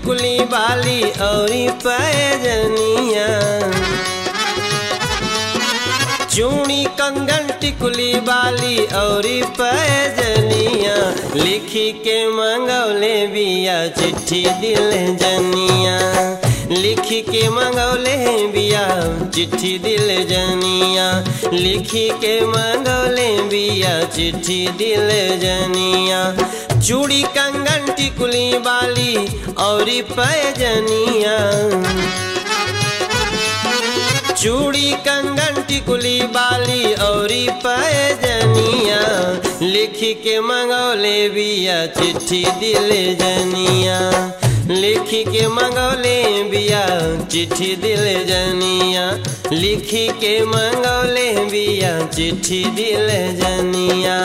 टिकुली बाली औरी पैजनिया चूड़ी कंगन टिकुली बाली औरी पैजनिया लिखी के मंगौले बिया चिट्ठी दिल जनिया लिखी के मंगौले बिया चिट्ठी दिल जनिया लिखी के मंगौले बिया चिट्ठी दिल जनिया चूड़ी कंगन टिकुली बाली औरी पैजनिया चूड़ी कंगन टिकुली बाली औरी पैजनिया लिख के मंगौले बिया चिट्ठी दिल जनिया लिख के मंगौले बिया चिट्ठी दिल जनिया लिख के मंगौले बिया चिट्ठी दिल जनिया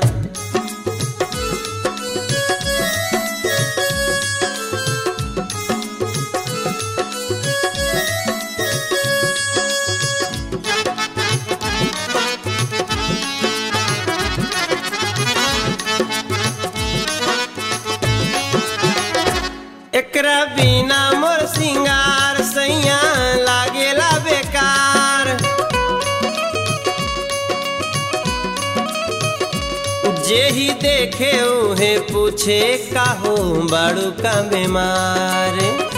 एकरा बिना मोर सिंगार सैया लागेला बेकार जे ही देखे उहे पूछे काहो बाड़ू का बीमार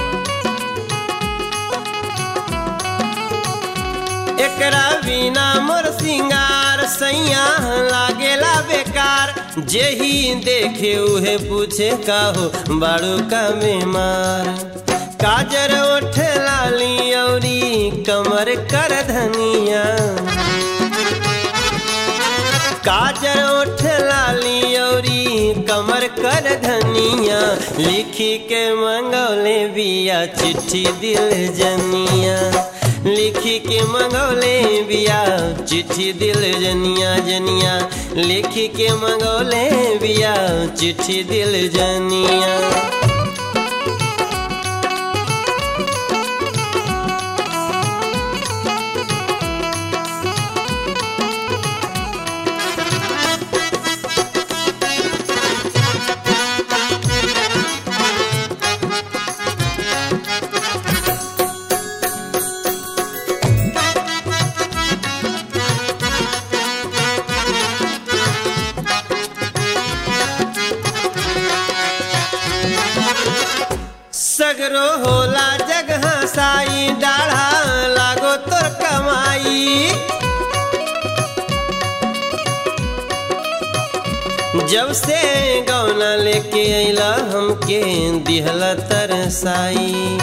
एकरा बिना मोर सिंगार सैया लागेला बेकार जे ही देखे उहे पूछे काहो बाड़ू का बीमार काजर ओठ लाली औरी कमर कर धनिया काजर ओठ लाली औरी कमर कर धनिया लिखी के मंगौले बिया चिट्ठी दिल जनिया लिखी के मंगौले बिया चिट्ठी दिल जनिया जनिया लिखी के मंगौले बिया चिट्ठी दिल जनिया सगरो होला जगह साई डाढ़ा लागो तोर कमाई जब से गौना लेके अइला हमके दिहला तरसाई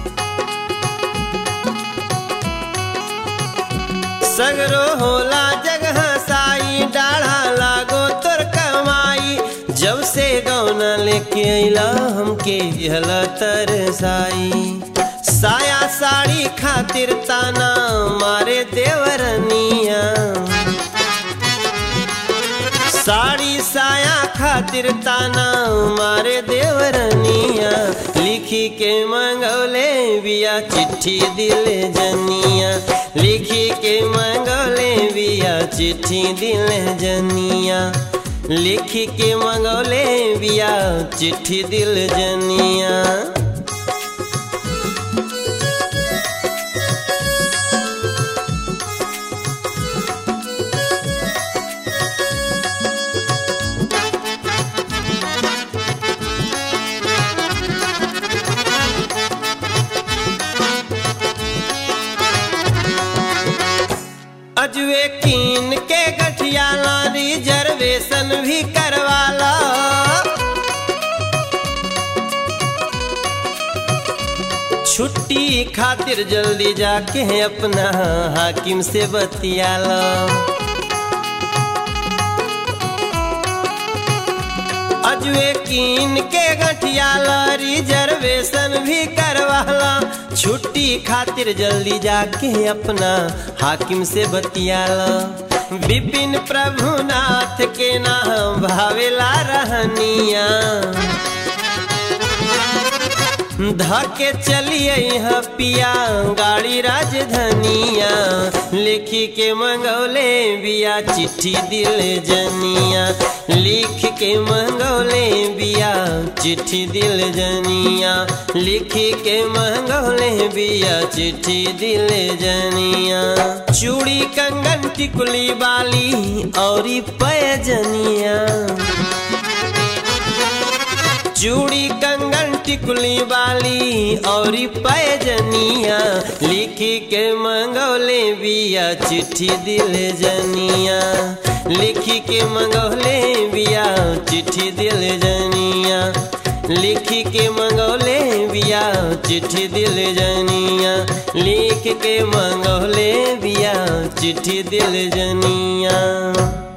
सगरो होला जगह साई डाढ़ा लागो तोर कमाई जब से गौना लेके अइला हमके हला तरसाई साया साड़ी खातिर ताना मारे देवरनिया साड़ी साया खातिर ताना मारे देवरनिया लिखी के मंगौले बिया चिट्ठी दिल जनिया लिखी के मंगौले बिया चिट्ठी दिल जनिया लिखी के मंगौले बिया चिट्ठी दिल जनिया अजवे कीन के गठियाला रिजर्वेशन भी करवाला छुट्टी खातिर जल्दी जाके अपना हाकिम से बतियाला अजवे कीन के गठियाला रिजर्वेशन भी करवाला छुट्टी खातिर जल्दी जाके अपना हाकिम से बतियाला विपिन प्रभुनाथ के नाम भावेला रहनिया धके चलिए यहाँ पिया गाड़ी राजधनिया लिखी के मंगौले बिया चिट्ठी दिल जनिया लिख के मंगौले बिया चिट्ठी दिल जनिया लिखी के मंगौले बिया चिट्ठी दिल जनिया चूड़ी कंगन टिकुली बाली और पैजनिया चूड़ी कंगन टिकुली बाली और पैजनिया लिखी के मंगौले बिया चिट्ठी दिल जनिया लिखी के मंगौले बिया चिट्ठी दिल जनिया लिखी के मंगौले बिया चिट्ठी दिल जनिया लिख के मंगौले बिया चिट्ठी दिल जनिया